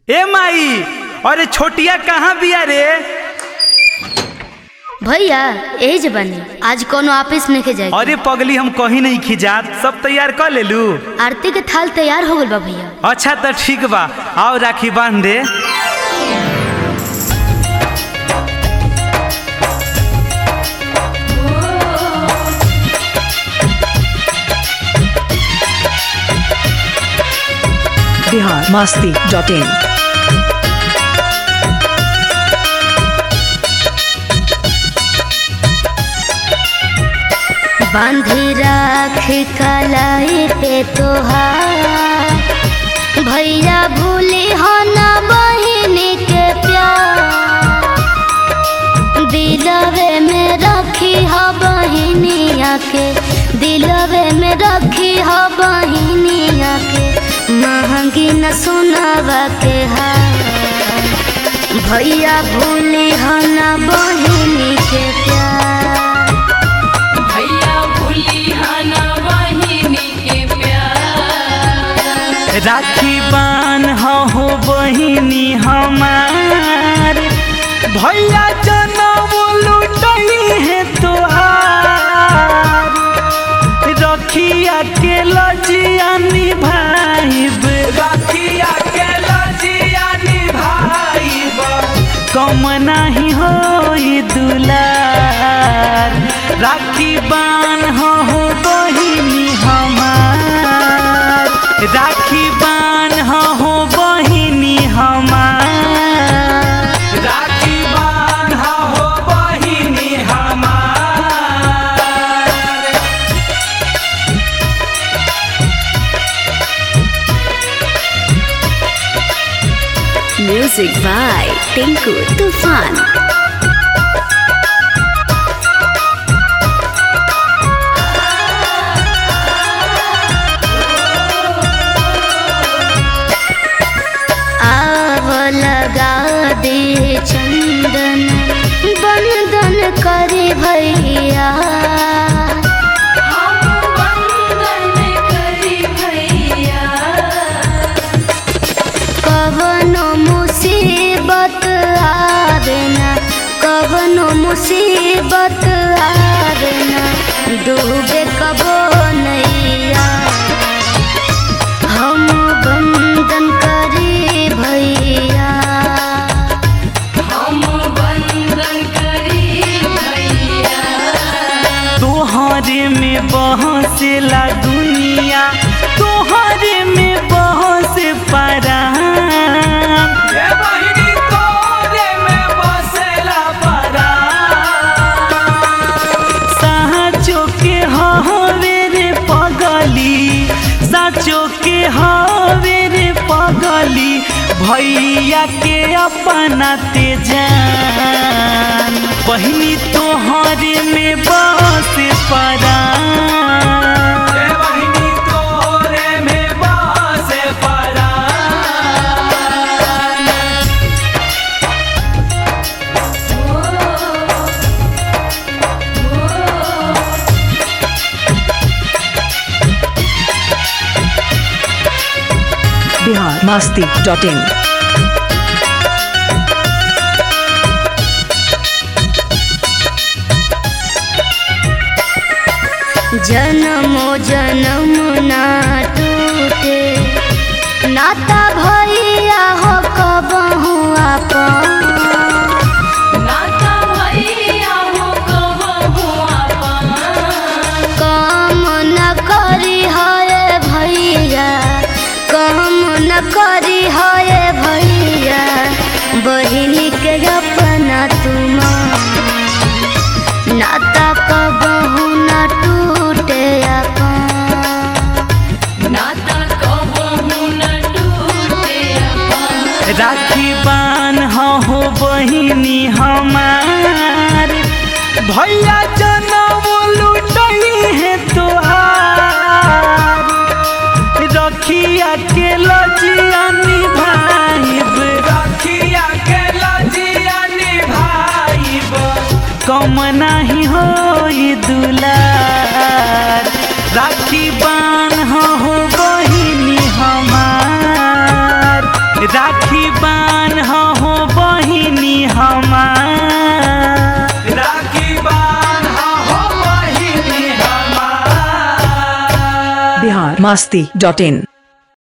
ए माई अरे छोटिया कहाँ बिया रे भैया यही जे बनी आज कोनो ऑफिस नहीं जाए अरे पगली हम कहीं नहीं खिजात सब तैयार कर लेलू आरती के थाल तैयार हो गल बा भैया अच्छा तो ठीक बा आओ राखी बांध दे बिहार मस्ती डॉट इन बांधी राख कलाई पे तोहार भैया भूली हो ना बहिन के प्यार दिलवे में रखी हो बहिनिया के दिलवे में रखी हो बहिनिया के महंगी न सुनावा के हार भैया भूली हो ना बहिनी के प्यार भैया भूली हना बहिनी के प्यार राखी बान हो बहिनी हमार भैया जनम लुटई है तोहार रखिया के लजिया निभाइब रखिया के लजिया निभाइब कम नाही होई दुलार राखी बान हो बहिनी हमार राखी बान हो बहिनी हमार राखी बान हो बहिनी हमार म्यूजिक बाय टिंकू तूफान आव लगा दे चंदन बंदन करे भैया हम वंदन करी भैया कवनो मुसीबत आवे ना कवनो मुसीबत आवे ना डूबे कबो नैया हम बंदन करी भैया हम वंदन करी भैया तोहरे में बहसेला दुनिया तोहरे में बहस परान साचो के हवे रे पगली साचो के हवे रे पगली भैया के अपना ते जान बहिनी तोहरे में बस परान बहिनी तोहरे में बस परान बिहार मस्ती डॉट इन जन्मो जन्म ना टूटे नाता भैया हो कबहू अपन नाता भैया हो कबहू अपन काम न करी है भैया काम न करी है भैया बहिनी के अपना तुम नाता कबहू न टूटे अपन नाता कबहू न टूटे अपन राखी बान हो बहिनी हमार भैया जनम लुटई है तोहार रखिया के लजिया निभाइब रखिया के लजिया निभाइब कम नाही होई दुलार राखी बान हो बहिनी हमार राखी राखी बान हो बहिनी हमार राखी बान हो बहिनी हमार बिहार मस्ती डॉट इन